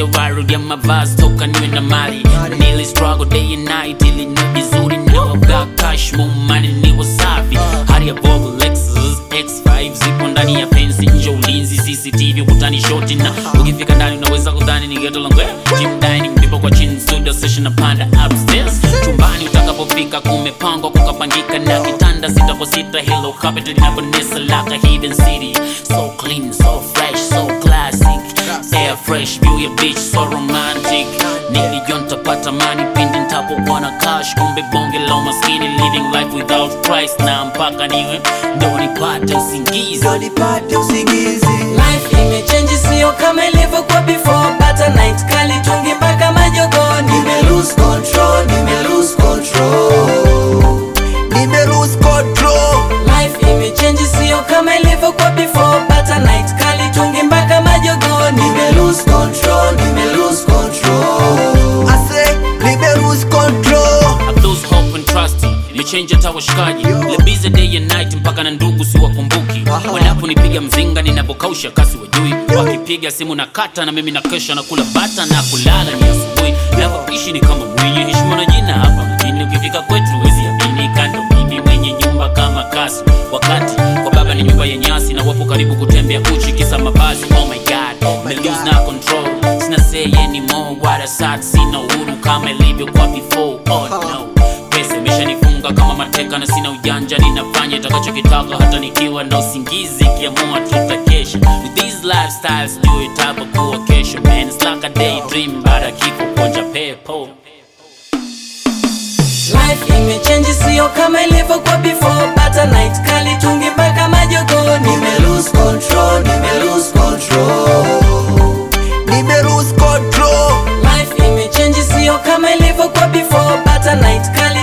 viral ya mavazi toka niwe na mali nili struggle day and night ili niwe vizuri now I've got cash more money ni wasafi hali ya Volvo Lexus X5 zipo ndani ya fence nje ulinzi CCTV ukutani shoti na ukifika ndani unaweza kudhani ni ghetto langu gym dining ndipo kwa chini studio session na panda upstairs chumbani utakapofika kumepangwa kukapangika na kitanda sita kwa sita hello carpet linabonesa like a hidden city so clean so fresh so classic air fresh view ya beach so romantic nilijua nitapata mani pindi nitapokuwa na cash kumbe bonge la umaskini living life without price na mpaka niwe ndo nipate usingizi ndo nipate usingizi Life imechange sio kama ilivyokuwa before Pata night kali tungi mpaka majogoni nime lose control nime lose control nime lose control Life imechange sio kama ilivyokuwa before Pata night kali tungi mpaka majogoni nime lose control nime lose control I say nime lose control I lose hope and trust nimechange hata washikaji le busy day and night mpaka na ndugu siwakumbuki wanaponipiga mzinga ninapokausha kasi wajui wakipiga simu na kata na mimi na kesha na kula bata na kulala ni asubuhi navyoishi ni kama mwenye heshima na jina hapa mjini ukifika kwetu wezi amini kando mimi mwenye nyumba kama kasi wakati kwa baba ni nyumba ya nyasi na wapo karibu kutembea uchi kisa mavazi oh my god me lose na control sina say anymore what a sad sina uhuru kama ilivyokuwa before oh no pesa imeshanifunga kama mateka na sina ujanja ninafanya itakachokitaka hata nikiwa na usingizi kiamua tutakesha with these lifestyles ndio itapokuwa kesho man it's like a daydream baada ya kifo kuonja pepo Life imechange sio kama ilivyokuwa before Pata night kali tungi mpaka majogoni nime lose control nime lose control nime lose control Life imechange sio kama ilivyokuwa before Pata night kali